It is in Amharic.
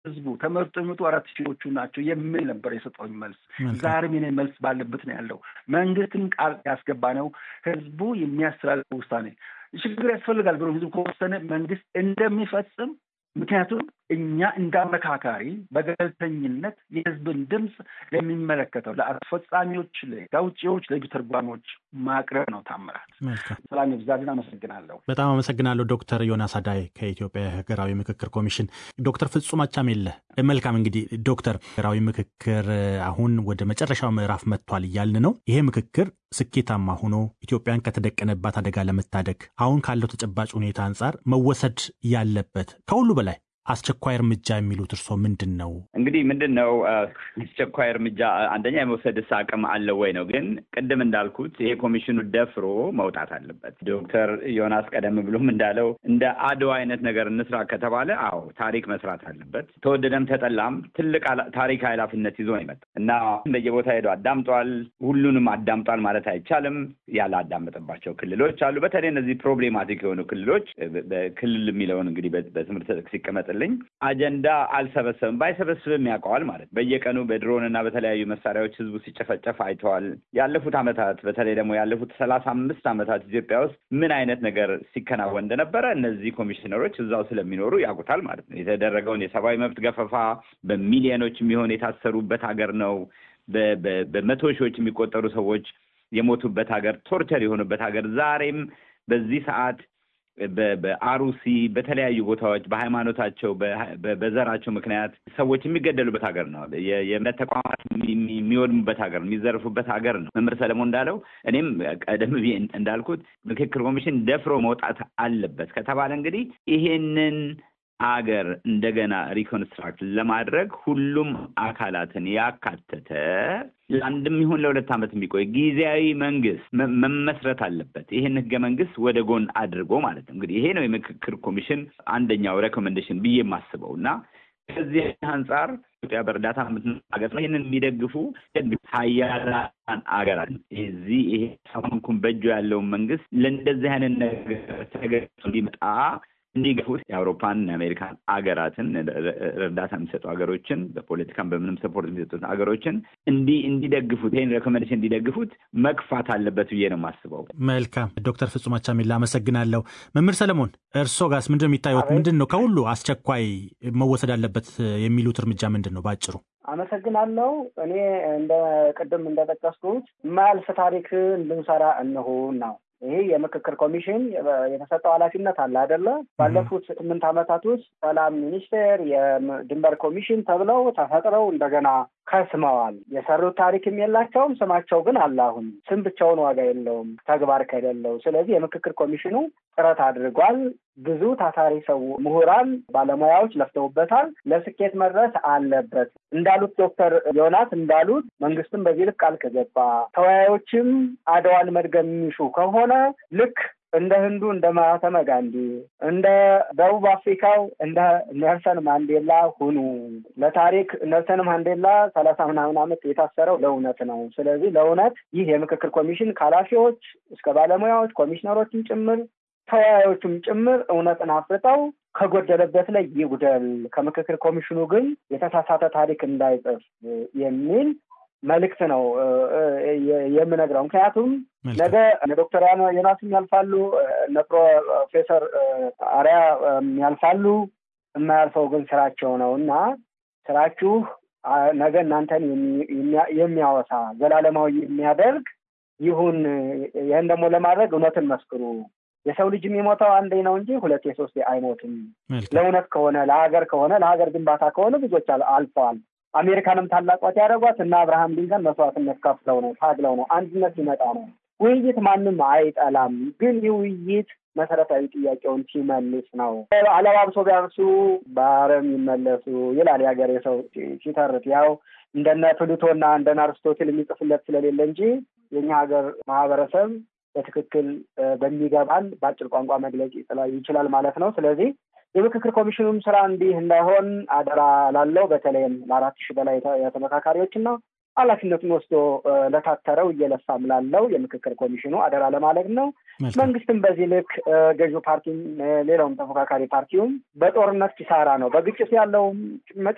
ህዝቡ ተመርጦ የሚመጡ አራት ሺዎቹ ናቸው የሚል ነበር የሰጠውኝ መልስ። ዛሬም የኔ መልስ ባለበት ነው ያለው። መንግስትን ቃል ያስገባ ነው ህዝቡ የሚያስተላልፈው ውሳኔ ችግር ያስፈልጋል ብሎ ህዝቡ ከወሰነ መንግስት እንደሚፈጽም ምክንያቱም እኛ እንደ አመካካሪ በገለልተኝነት የህዝብን ድምፅ ለሚመለከተው ለአስፈጻሚዎች፣ ለውጭዎች፣ ለህግ ተርጓሚዎች ማቅረብ ነው። ታምራት ሰላም ይብዛልን። አመሰግናለሁ። በጣም አመሰግናለሁ ዶክተር ዮናስ አዳይ ከኢትዮጵያ ሀገራዊ ምክክር ኮሚሽን። ዶክተር ፍጹም አቻሜለ መልካም። እንግዲህ ዶክተር ሀገራዊ ምክክር አሁን ወደ መጨረሻው ምዕራፍ መጥቷል እያልን ነው። ይሄ ምክክር ስኬታማ ሆኖ ኢትዮጵያን ከተደቀነባት አደጋ ለመታደግ አሁን ካለው ተጨባጭ ሁኔታ አንጻር መወሰድ ያለበት ከሁሉ በላይ አስቸኳይ እርምጃ የሚሉት እርስዎ ምንድን ነው? እንግዲህ ምንድን ነው አስቸኳይ እርምጃ አንደኛ የመውሰድስ አቅም አለው ወይ ነው። ግን ቅድም እንዳልኩት ይሄ ኮሚሽኑ ደፍሮ መውጣት አለበት። ዶክተር ዮናስ ቀደም ብሎም እንዳለው እንደ አድዋ አይነት ነገር እንስራ ከተባለ አዎ ታሪክ መስራት አለበት። ተወደደም ተጠላም ትልቅ ታሪክ ኃላፊነት ይዞ ነው የመጣው እና እንደየቦታ ሄዶ አዳምጧል። ሁሉንም አዳምጧል ማለት አይቻልም። ያላዳመጠባቸው ክልሎች አሉ። በተለይ እነዚህ ፕሮብሌማቲክ የሆኑ ክልሎች ክልል የሚለውን እንግዲህ በትምህርት ሲቀመጥ ልኝ አጀንዳ አልሰበሰብም ባይሰበስብም ያውቀዋል ማለት በየቀኑ በድሮን እና በተለያዩ መሳሪያዎች ህዝቡ ሲጨፈጨፍ አይተዋል። ያለፉት ዓመታት በተለይ ደግሞ ያለፉት ሰላሳ አምስት ዓመታት ኢትዮጵያ ውስጥ ምን አይነት ነገር ሲከናወን እንደነበረ እነዚህ ኮሚሽነሮች እዛው ስለሚኖሩ ያውቁታል ማለት ነው። የተደረገውን የሰብአዊ መብት ገፈፋ በሚሊዮኖች የሚሆን የታሰሩበት ሀገር ነው። በመቶ ሺዎች የሚቆጠሩ ሰዎች የሞቱበት ሀገር፣ ቶርቸር የሆኑበት ሀገር ዛሬም በዚህ ሰዓት በአሩሲ በተለያዩ ቦታዎች በሃይማኖታቸው በዘራቸው ምክንያት ሰዎች የሚገደሉበት ሀገር ነው። የእምነት ተቋማት የሚወድሙበት ሀገር ነው። የሚዘርፉበት ሀገር ነው። መምህር ሰለሞን እንዳለው እኔም ቀደም ብዬ እንዳልኩት ምክክር ኮሚሽን ደፍሮ መውጣት አለበት ከተባለ እንግዲህ ይሄንን አገር እንደገና ሪኮንስትራክት ለማድረግ ሁሉም አካላትን ያካተተ ለአንድም ይሁን ለሁለት ዓመት የሚቆይ ጊዜያዊ መንግስት መመስረት አለበት። ይህን ህገ መንግስት ወደ ጎን አድርጎ ማለት ነው። እንግዲህ ይሄ ነው የምክክር ኮሚሽን አንደኛው ሬኮሜንዴሽን ብዬ የማስበው እና ከዚህ አንጻር ኢትዮጵያ በእርዳታ ሀገር ነው። ይህንን የሚደግፉ ሀያላን አገራት እዚህ ይሄ ሰሞኑን በእጁ ያለውን መንግስት ለእንደዚህ አይነት ነገር ተገቶ እንዲመጣ እንዲገፉት የአውሮፓን የአሜሪካን አገራትን እርዳታ የሚሰጡ ሀገሮችን በፖለቲካም በምንም ሰፖርት የሚሰጡት ሀገሮችን እንዲ እንዲደግፉት ይህን ሬኮሜንዴሽን እንዲደግፉት መግፋት አለበት ብዬ ነው የማስበው። መልካም ዶክተር ፍጹም አቻሜላ አመሰግናለሁ። መምህር ሰለሞን እርስዎ ጋስ ምንድን ነው የሚታዩት? ምንድን ነው ከሁሉ አስቸኳይ መወሰድ አለበት የሚሉት እርምጃ ምንድን ነው በአጭሩ? አመሰግናለሁ። እኔ እንደ ቅድም እንደጠቀስኩት የማያልፍ ታሪክ እንድንሰራ እንሆ ነው ይሄ የምክክር ኮሚሽን የተሰጠው ኃላፊነት አለ አይደለ? ባለፉት ስምንት ዓመታት ውስጥ ሰላም ሚኒስቴር፣ የድንበር ኮሚሽን ተብለው ተፈጥረው እንደገና ከስመዋል። የሰሩት ታሪክም የላቸውም። ስማቸው ግን አለ። አሁን ስም ብቻውን ዋጋ የለውም ተግባር ከሌለው። ስለዚህ የምክክር ኮሚሽኑ ጥረት አድርጓል። ብዙ ታታሪ ሰው ምሁራን፣ ባለሙያዎች ለፍተውበታል። ለስኬት መድረስ አለበት። እንዳሉት ዶክተር ዮናስ እንዳሉት መንግስትም በዚህ ልክ ቃል ከገባ ተወያዮችም አድዋን መድገም የሚሹ ከሆነ ልክ እንደ ህንዱ እንደ ማህተመ ጋንዲ እንደ ደቡብ አፍሪካው እንደ ኔልሰን ማንዴላ ሁኑ። ለታሪክ ኔልሰን ማንዴላ ሰላሳ ምናምን ዓመት የታሰረው ለእውነት ነው። ስለዚህ ለእውነት ይህ የምክክር ኮሚሽን ከኃላፊዎች እስከ ባለሙያዎች ኮሚሽነሮችን ጭምር ተወያዮቹም ጭምር እውነትን አፍርጠው ከጎደለበት ላይ ይጉደል፣ ከምክክር ኮሚሽኑ ግን የተሳሳተ ታሪክ እንዳይጽፍ የሚል መልእክት ነው የምነግረው። ምክንያቱም ነገ እነ ዶክተር ዮናስም ያልፋሉ፣ እነ ፕሮፌሰር አሪያ ያልፋሉ። የማያልፈው ግን ስራቸው ነው እና ስራችሁ ነገ እናንተን የሚያወሳ ዘላለማዊ የሚያደርግ ይሁን። ይህን ደግሞ ለማድረግ እውነትን መስክሩ። የሰው ልጅ የሚሞተው አንዴ ነው እንጂ ሁለቴ ሶስቴ አይሞትም። ለእውነት ከሆነ ለሀገር ከሆነ ለሀገር ግንባታ ከሆነ ብዙዎች አልፈዋል። አሜሪካንም ታላቋት ያደረጓት እና አብርሃም ሊንከን መስዋዕትነት ከፍለው ነው ታግለው ነው። አንድነት ሲመጣ ነው። ውይይት ማንም አይጠላም፣ ግን ይህ ውይይት መሰረታዊ ጥያቄውን ሲመልስ ነው። አለባብሶ ቢያርሱ በአረም ይመለሱ ይላል የሀገር የሰው ሲተርት። ያው እንደነ ፕሉቶና እንደነ አርስቶትል የሚጽፍለት ስለሌለ እንጂ የኛ ሀገር ማህበረሰብ በትክክል በሚገባን በአጭር ቋንቋ መግለጽ ይችላል ማለት ነው። ስለዚህ የምክክር ኮሚሽኑም ስራ እንዲህ እንዳይሆን አደራ ላለው በተለይም ለአራት ሺህ በላይ የተመካካሪዎችና ኃላፊነቱን ወስዶ ለታተረው እየለፋም ላለው የምክክር ኮሚሽኑ አደራ ለማለት ነው። መንግስትም በዚህ ልክ ገዢው ፓርቲም ሌላውም ተፎካካሪ ፓርቲውም በጦርነት ኪሳራ ነው። በግጭት ያለው